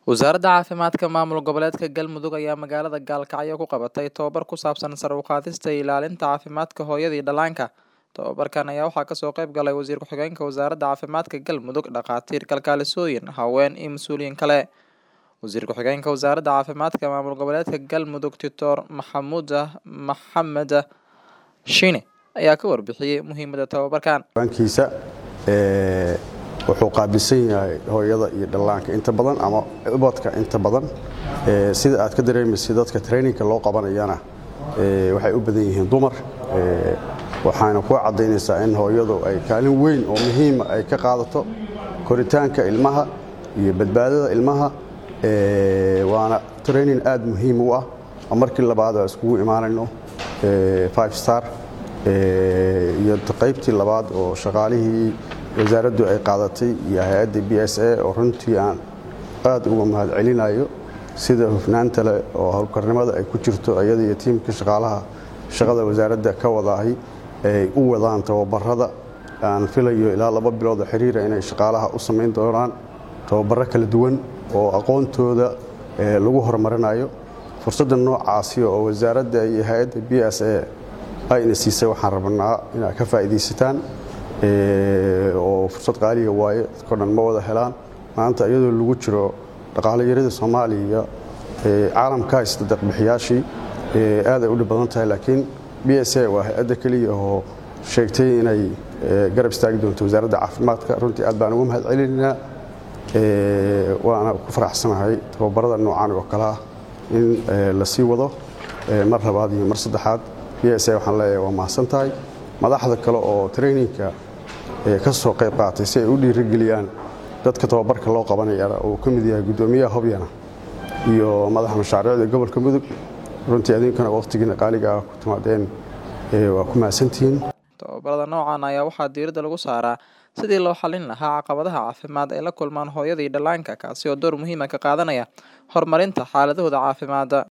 Wasaaradda Caafimaadka Maamul Goboleedka Galmudug ayaa magaalada Gaalkacyo ku qabatay tababar ku saabsan sare u qaadista iyo ilaalinta caafimaadka hooyada iyo dhallaanka. Tababarkan ayaa waxaa kasoo qayb galay Wasiir Ku-xigeenka Wasaaradda Caafimaadka Galmudug, dhakhaatiir, kalkaalisooyin, haween iyo mas'uuliyiin kale. Wasiir Ku-xigeenka Wasaaradda Caafimaadka Maamul Goboleedka Galmudug, Doctor Maxamuud Maxamed Shiine ayaa ka warbixiyay muhiimadda tababarkan. bankiisa ee wuxuu qaabilsan yahay hooyada iyo dhallaanka inta badan ama ubadka inta badan ee sida aad ka dareemaysid dadka traininka loo qabanayana ee waxay u badan yihiin dumar ee waxaana ku cadaynaysaa in hooyadu ay kaalin weyn oo muhiima ay ka qaadato koritaanka ilmaha iyo badbaadada ilmaha ee waana training aad muhiim u ah oo markii labaad aan iskugu imaanayno ee five star ee iyo qaybtii labaad oo shaqaalihii wasaaraddu ay qaadatay iyo hay-adda b s a oo runtii aan aad uga mahadcelinayo sida hufnaanta leh oo howlkarnimada ay ku jirto iyada iyo tiimka shaqaalaha shaqada wasaaradda ka wadaahay ay u wadaan tababarada aan filayo ilaa laba bilood oo xiriira inay shaqaalaha u samayn doonaan tababaro kala duwan oo aqoontooda ee lagu horumarinayo fursadda noocaasi oo wasaaradda iyo hay-adda b s a ayna siisay waxaan rabnaa inaad ka faa'iidaysataan oo fursad qaaliga waaye dadko dhan ma wada helaan maanta iyadoo lagu jiro dhaqaalayarada soomaaliya caalamka haysta deeqbixiyaashii aad ay u dhib badan tahay laakiin b s a waa hay-adda keliya oo sheegtay inay garab istaagi doonto wasaaradda caafimaadka runtii aad baan ugu mahad celinaynaa waana ku faraxsanahay tababarada noocan oo kale ah in la sii wado mar labaad iyo mar saddexaad b s a waxaan leeyahay waa mahadsan tahay madaxda kale oo traininka ka soo qayb qaatay si ay u dhiirigeliyaan dadka tababarka loo qabanayana uu ka mid yahay guddoomiyaha hobyana iyo madaxa mashaariicda gobolka mudug runtii adinkana wakhtigiina qaaliga ah ku timaadeen waa ku mahadsantihiin tababarada noocan ayaa waxaa diiradda lagu saaraa sidii loo xalin lahaa caqabadaha caafimaad ay la kulmaan hooyada iyo dhallaanka kaasi oo door muhiima ka qaadanaya horumarinta xaaladahooda caafimaadda